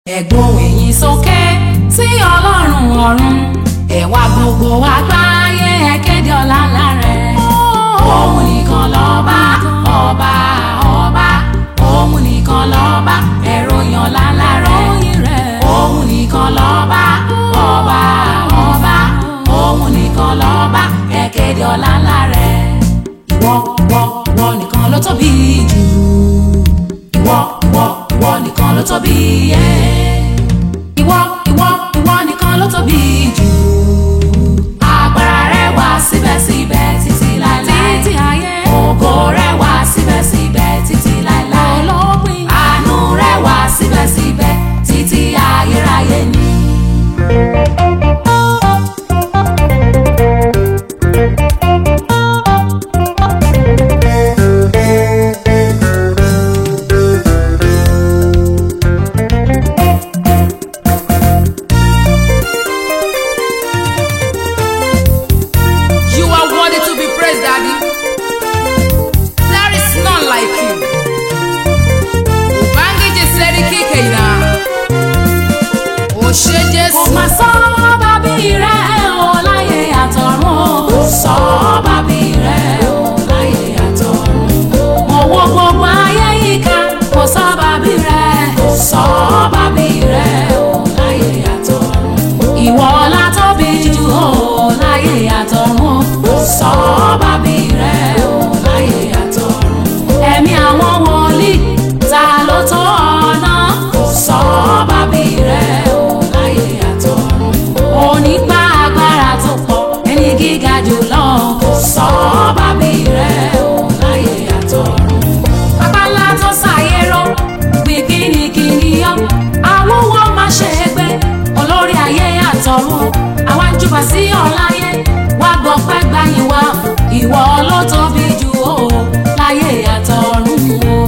ẹ̀gbọ́n èyí sókè sí ọlọ́run ọ̀run ẹ̀wà gbogbo àgbáyé ẹ̀kéde ọlá ńlá rẹ̀. òun nìkan lọ́ba ọba ọba òun nìkan lọ́ba ẹ̀rọ yan ọlá ńlá rẹ̀. òun nìkan lọ́ba ọba ọba òun nìkan lọ́ba ẹ̀kéde ọlá ńlá rẹ̀. ìwọ ìwọ ìwọ nìkan ló tóbi jù ìwọ ìwọ ìwọ nìkan ló tóbi yẹ. ìwọ ìwọ ìwọ nìkan ló tóbi jù. agbára rẹ wà síbẹ̀síbẹ̀ títí láéláé. títí ayé. ògo rẹ wà síbẹ̀síbẹ̀ títí láéláé. olópin. àánú rẹ wà síbẹ̀síbẹ̀ títí ayérayé ni. You are worthy to be praised, Daddy. There is none like you. Ubangiji Seriki Keina. Oshe kò Jesu. má sọ bàbí rẹ̀ o láyé àtọ̀run o. kò sọ bàbí rẹ̀ o láyé àtọ̀run. mo wo gbogbo ayé yíká kò sọ bàbí rẹ̀. kò sọ bàbí rẹ̀ o láyé àtọ̀run. ìwọ la tóbi jù o láyé àtọ̀run o. kò sọ bàbí rẹ̀ o láyé àtọ̀run. ẹ̀mí àwọn wòlíì ta ló tó ọ̀nà. kò sọ bàbí rẹ̀ o láyé àtọ̀run. onígbà agbára tó pọ̀ ẹni gíga jùlọ. kò sọ bàbí rẹ̀ o láyé àtọ̀run. Babalá tó ṣàyẹ̀rọ gbìngìnìkìnì yọ. Àwòwọ́ máa ṣe é gbé olórí ayé àtọ̀run. Àwa ń júbà sí ọ̀láyé. Wá gbọ́ pẹ́ gbàyìn wá. Ìwọ ló tóbi jù ó láyé àtọ̀run o.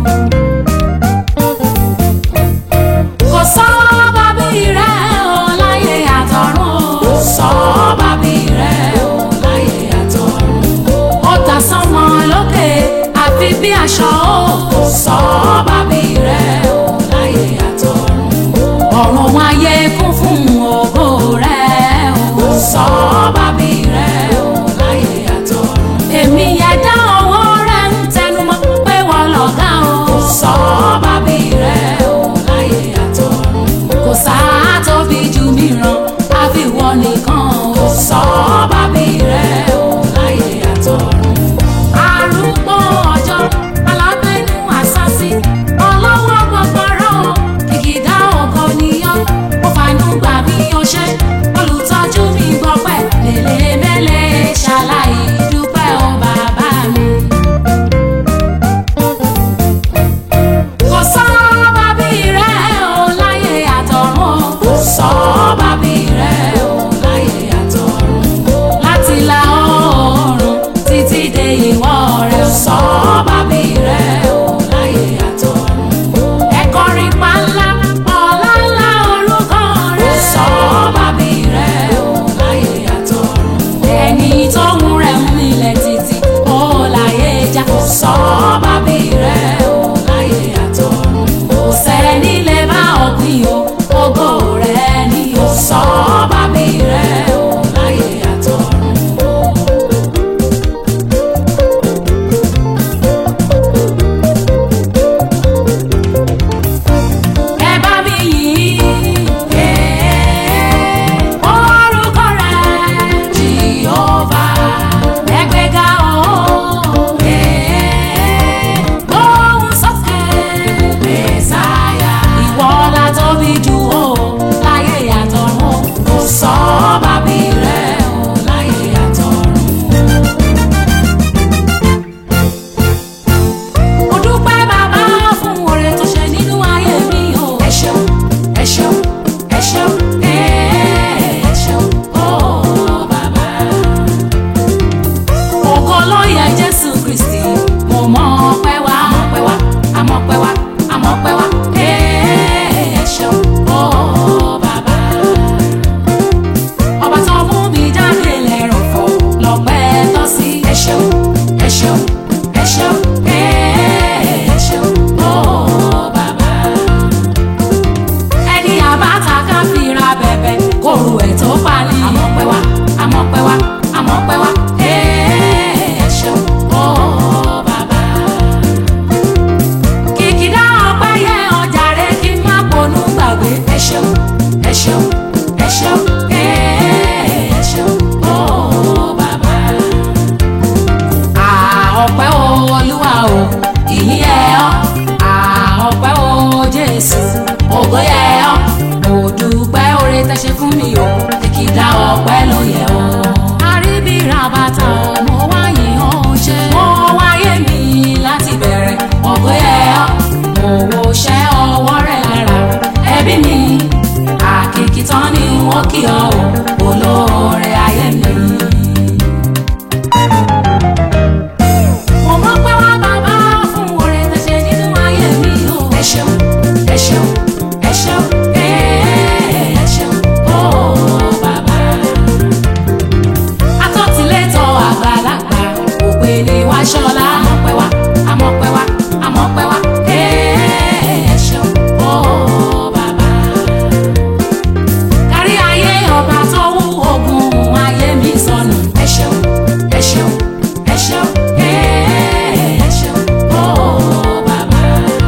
Kò sọ bàbí rẹ̀ o láyé àtọ̀run o. Kò sọ bàbí rẹ̀ o láyé àtọ̀run ó ta sánmọ̀ lókè àfi bí aṣọ ó kò sọ bàbí rẹ̀ ó láyé àtọ̀run ọ̀run ayé kún fún ògo rẹ̀ ó kò sọ ṣeun ẹ ṣeun ẹ ṣeun ẹ ṣeun ó bàbá. àọpẹ́ o olúwa o ìyìn ẹ ọ́ àọpẹ́ o jésù ògo yẹ ọ́ mo dúpẹ́ oore tẹ́ ṣe fún mi o kìkìdá ọpẹ́ ló yẹ ọ́. àríbìrà bàtà mo wáyé ó ṣe mo wáyé mi láti bẹ̀rẹ̀ ògo yẹ ọ́ mo wo ṣẹ́ ọwọ́ rẹ̀ lára ẹbí mi àkìkì tán ni wọ́n kí ọ o olóore ayé mi. mo mọ̀ pé wá bàbá fún oore tẹ́ ṣe nínú ayé mi o. ẹ ṣeun ẹ ṣeun ẹ ṣeun ẹ ṣeun ó bàbá. atọ́tilétọ̀ àgbàlagbà òpè ní wá ṣọlá. àmọ̀pẹ́ wá àmọ̀pẹ́ wá àmọ̀pẹ́ wá ẹ ṣeun ó bàbá. kárí ayé ọba tó wú ogun ayé mi sọnù. ẹ ṣeun ẹ ṣeun ẹ ṣeun ẹ ṣeun ó bàbá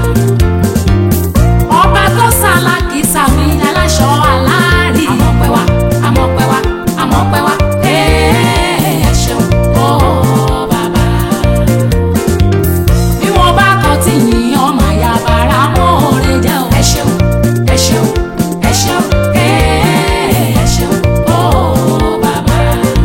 ọba tó sálákì sàmì aláṣọ aláàrí. àmọ̀pẹ́ wá àmọ̀pẹ́ wá àmọ̀pẹ́ wá ẹ ṣeun ó bàbá. bí wọ́n bá kọ́ tí yìnyín ọmọ àyà bàrà mọ́ oore jẹ́ o. ẹ ṣeun ẹ ṣeun ẹ ṣeun ẹ ṣeun ó bàbá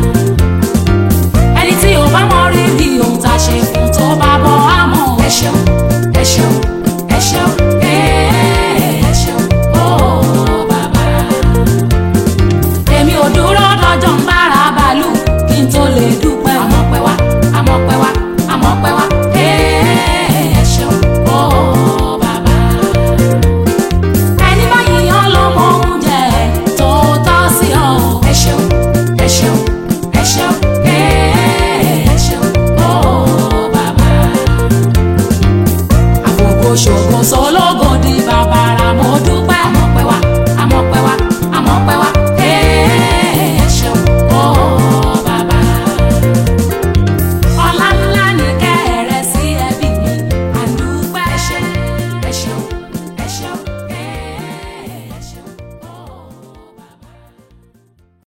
ẹni tí ò bá mọ rírì ohun tá a ṣe fún tó bá bọ àmọ́ ẹ ṣeun ẹ ṣeun ẹ ṣeun ẹ ṣeun ó bàbá. èmi ò dúró dọjọ́ ń bára bàálù kí n tó lè dúpẹ́ àmọ́ pẹ́ wá àmọ́ pẹ́ wá àmọ́ pẹ́ wá ẹ ṣeun ó bàbá ẹni bá yíyan lọ́mọ oúnjẹ tó tọ́ sí ọ. ẹ ṣeun ẹ ṣeun ẹ ṣeun ẹ ṣeun ó bàbá. àfòkò ṣògo